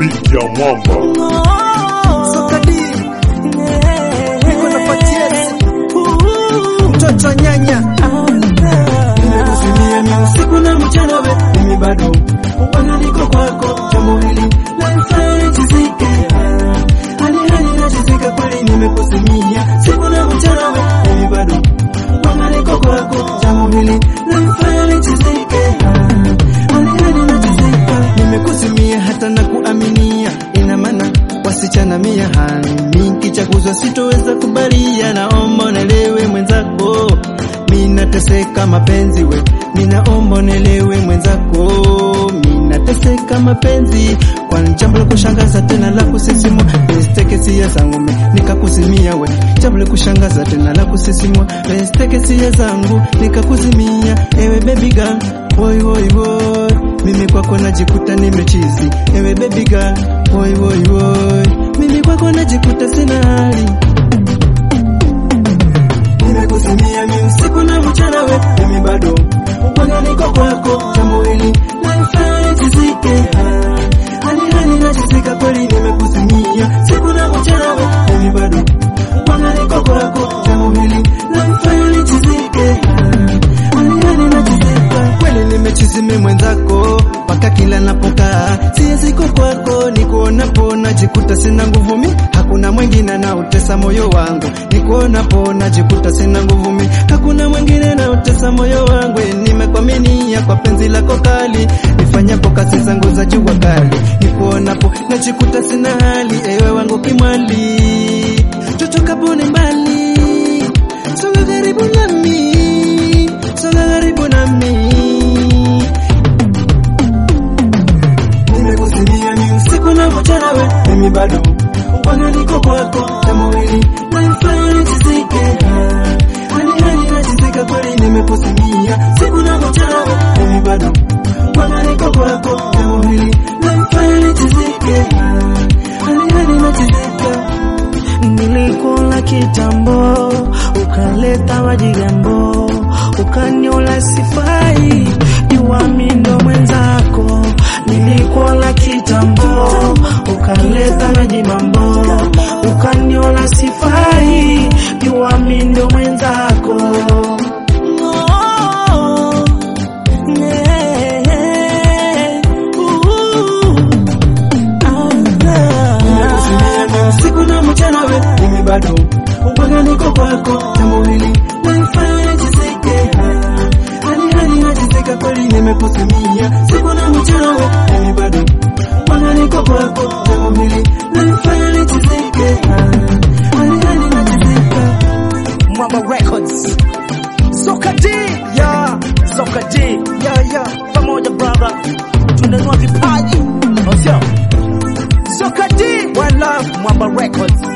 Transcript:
beat ya mwamba Sokadi niko na patiesi mtoto nyanya nimekusimia ni usiku na mchana we mimi bado bwana niko kwako jambo hili lanifanya nijizike hali hali najizika kweli nimekusimia siku na mchana we mimi bado bwana niko kwako jambo hili lanifanya nijizike hali hali najizika nimekusimia hata na kuaminia ina maana wasichana mia hani kichaguzwa sitoweza kubalia naomba unelewe mwenzako minateseka mapenzi we ninaomba unelewe mwenzako minateseka mapenzi kwa jambo la kushangaza tena la kusisimua resteke sia zangu me nikakusimia we jambo la kushangaza tena la kusisimua resteke sia zangu nikakusimia ewe baby girl boy boy boy mimi kwako najikuta nimechizi ewe baby girl boy boy boy mimi kwako najikuta sina hali nimekusimia mi usiku na mchana we mimi bado upanga niko kwako jambo hili lanifanya nijizike hali hali najizika kweli nimekusimia siku na mchana we mimi bado upanga niko kwako jambo hili lanifanya nijizike hali hali najizika kweli nimechizime mwenzako mpaka kila napokaa sieziko kwako nikuonapo najikuta sina nguvu mi hakuna mwingine anaotesa moyo wangu nikuonapo najikuta sina nguvu mi hakuna mwingine anaotesa moyo wangu nimekwaminia kwa penzi lako kali nifanyapo kazi zangu za jua kali nikuonapo najikuta sina hali ewe wangu kimwali tutokapo ni mbali songa karibu nami songa karibu nami nimekusimia ni usiku na mchana we mimi bado upanga niko kwako jambo hili lanifanya nijizike hali hali najizika kweli nimekusimia siku na mchana we mimi bado upanga niko kwako jambo hili lanifanya nijizike hali hali najizika Nilikula kitambo, ukaleta majigambo, ukaniola sifai, jua mi ndo mwenzako. Nilikula kitambo, ukaleta majimambo, ukaniola sifai, jua mi ndo mwenzako. Nimekusimia ni usiku na mchana we mimi bado upanga niko kwako jambo hili lanifanya nijizike hali hali najizika kweli nimekusimia siku na mchana we mimi bado upanga niko kwako jambo hili lanifanya nijizike hali hali najizika Mwamba Records. Soka D, yeah. Soka D, yeah, yeah. Pamoja brother, tunanua vipaji. Osio. Soka D, one love, Mwamba Records.